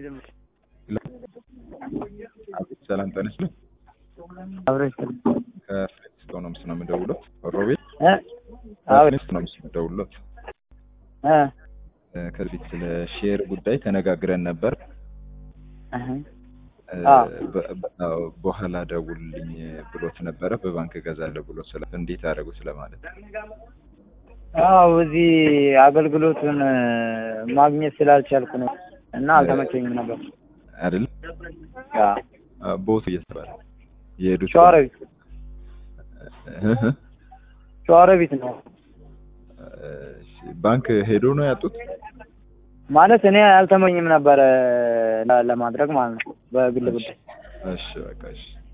አቤት ሰላም ጤና ይስጥልኝ። አብረሽ ከፍሌክስ ነው ምስ ነው የምደውለው። ሮቤል እ አቤት ከፍሌክስ ነው ምስ የምደውለው። እ እ ከዚህ በፊት ስለ ሼር ጉዳይ ተነጋግረን ነበር። እህ እ አዎ። በ- በ- አዎ፣ በኋላ ደውልልኝ ብሎት ነበረ። በባንክ እገዛለሁ ብሎ ስለ እንዴት አደረጉ ስለማለት አዎ እዚህ አገልግሎቱን እ ማግኘት ስላልቻልኩ ነው እና አልተመቸኝም ነበር። አይደል? አዎ ቦቱ እየተባለ የሄዱት ሸዋሮቢት እህ እህ። ሸዋሮቢት ነው እሺ፣ ባንክ ሄዶ ነው ያጡት? ማለት እኔ አልተመኝም ነበረ ለ- ለማድረግ ማለት ነው በግል ጉዳይ እሺ በቃ እሺ